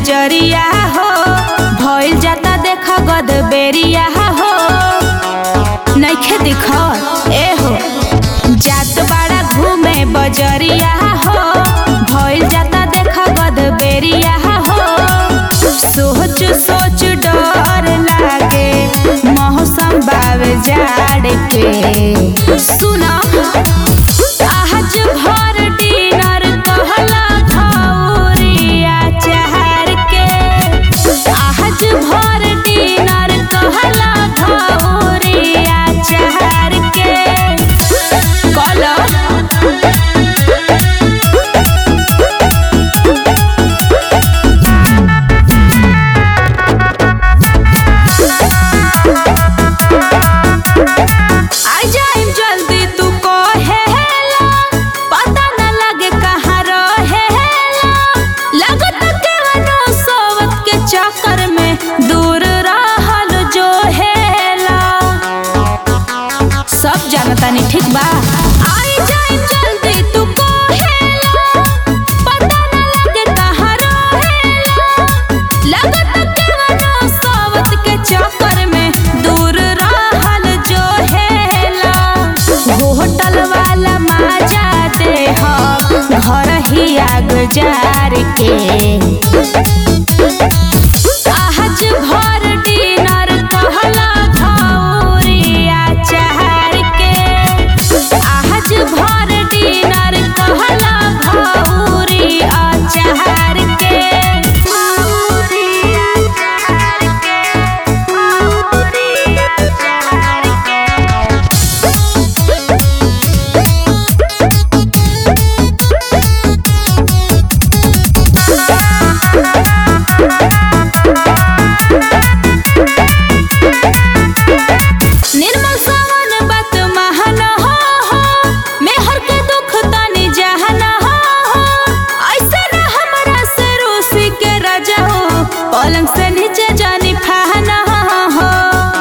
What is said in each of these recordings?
बजरिया हो भइल जाता देख गद बेरिया हो नइखे दिख ए हो जात बाड़ा घूमे बजरिया हो भइल जाता देख गद बेरिया हो सोच सोच डर लागे मौसम बावे जाड़ के सुनो आज भर डिनर कहला खौरिया चहर के आज भर डिनर कहला खौरिया चहर के कहला आ जाइम जल्दी तू कहेला पता न लगे कहाँ रहेला लगत केवनो सोवत के चक्कर में दूर रहल जो हेला सब जानता नहीं ठीक बा आई जाइम जल्दी तू कहेला पता न लगे कहाँ रहेला लगत केवनो सोवत के चक्कर में दूर रहल जो हेला होटल वाला माजा दे घर ही आग जार के आज भर डिनर कहला भौरिया चहर के आज भर डिनर कहला भौरिया चहर के भौरिया चहर के भौरिया चहर के निर्मल सावन बात महान हो हो मेहर के दुख तानी जहन हो हो ऐसे न हमरा से रूसी के राजा हो पलंग से नीचे जानी फहन हो हो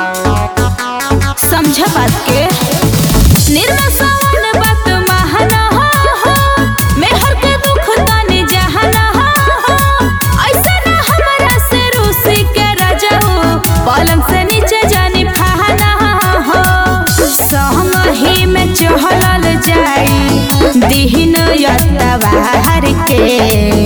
समझ बात के निर्मल सावन बात महान हो हो मेहर के दुख तानी जहन हो हो ऐसे न हमरा से रूसी के राजा हो पलंग से नीचे जानी फहन हो संग ही में चहलल जाई दिहिन यतवार के